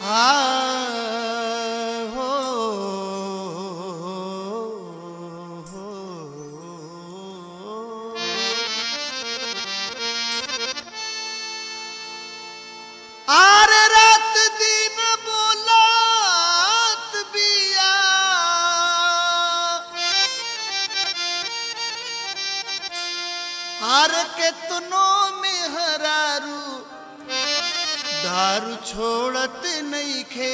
हो आर रात दिन बोलात बिया आर केतनो में हरारू दारू छोड़त नईखे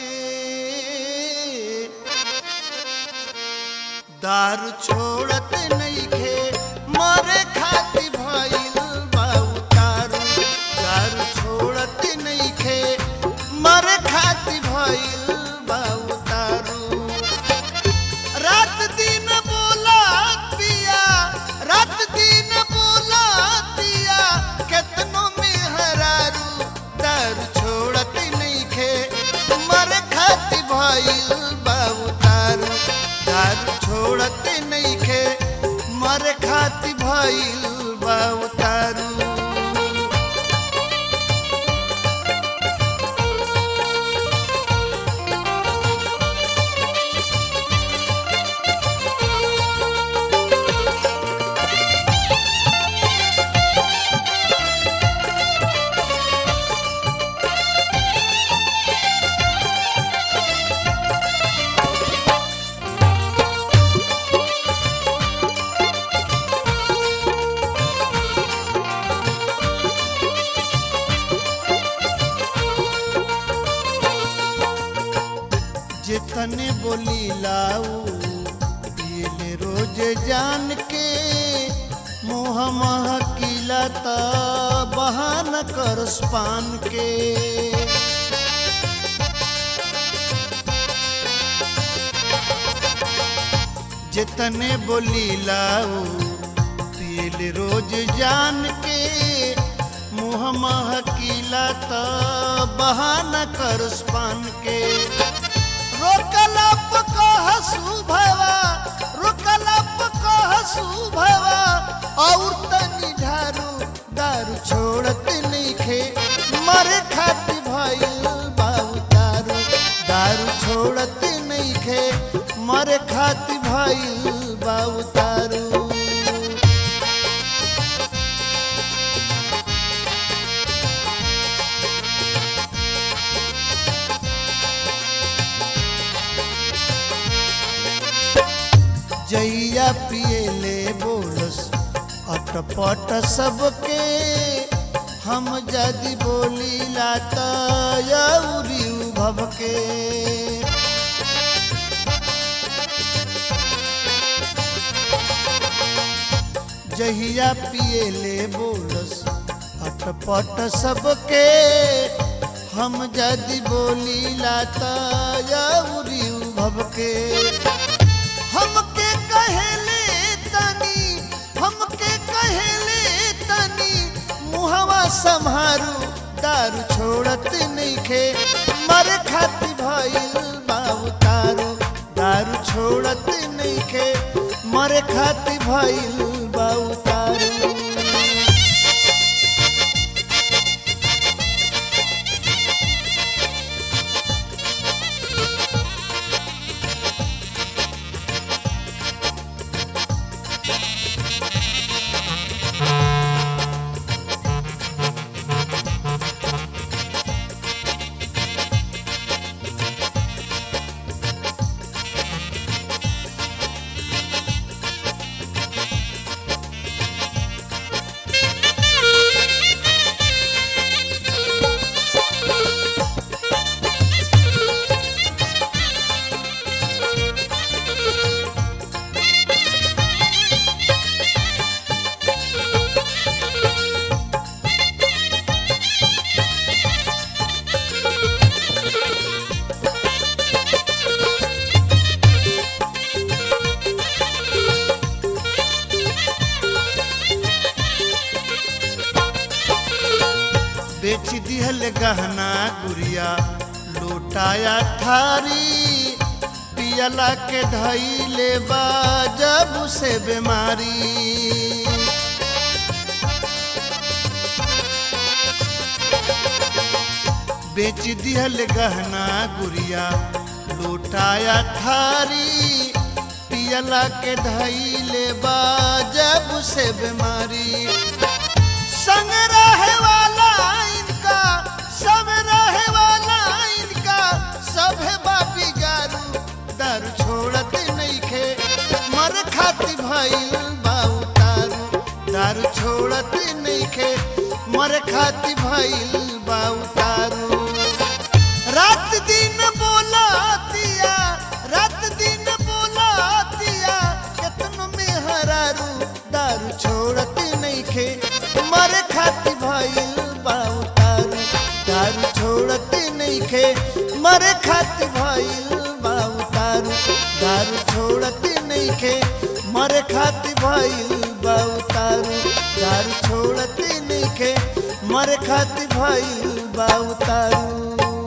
दारू छोड़त नईखे मरे खाती भइल बाऊ तारू दारू छोड़त नईखे मरे खाती भइल बाऊ तारू रात दिन बोला पिया रात दिन बोला पिया केतनो में हरारू दारू छोड़त नईखे मर खाती भइल बाबू तारू दारू छोड़त नईखे मर खाती भइल बाबू तारू जितने बोली लाऊ पियले रोज जान के मुँह महकिला त बहान करस पान के जितने बोली लाऊ पियले रोज जान के मुँह महकिला त बहाना करस पान के रोकलप कहसु भवा रोकलप कहसु भवा और तनी ढारू दारू छोड़त नइखे मरे खाती भइल बाबू दारू दारू छोड़त नइखे मरे खाती भइल बाबू दारू जैया पियले बोलस अटपट सबके हम जदि बोलीला त यौरी भवके जहिया पियले बोलस अटपट सबके हम जदि बोलीला त यौरी भवके हमके कहेले तनी हमके कहेले तनी मुहवा संहारू दारू छोड़त नइखे मरे खाती भइल बाबू तारू दारू छोड़त नइखे मरे खाती भइल बाबू तारू बेच दिहल गहना गुड़िया लूटाया थारी पियला के धैले बा जब से बीमारी बेच दिहल गहना गुड़िया लौटाया थारी पियला के धैले बा जब से बीमारी संग रहे वाला इनका सब रहे वाला इनका सब बापी गारू दारू छोड़त नइखे मर खाती भइल बा उतारू दारू छोड़त नइखे मर खाती भइल बा उतारू रात दिन बोला दिया रात दिन बोला दिया केतनो में हरारू दारू छोड़त नइखे मर खाती भइल बा उतारू दारू छोड़त नइखे मर खाती भइल बा उतारू दारू छोड़त नइखे मर खाती भइल बा उतारू दारू छोड़त नइखे मर खाती भइल बा उतारू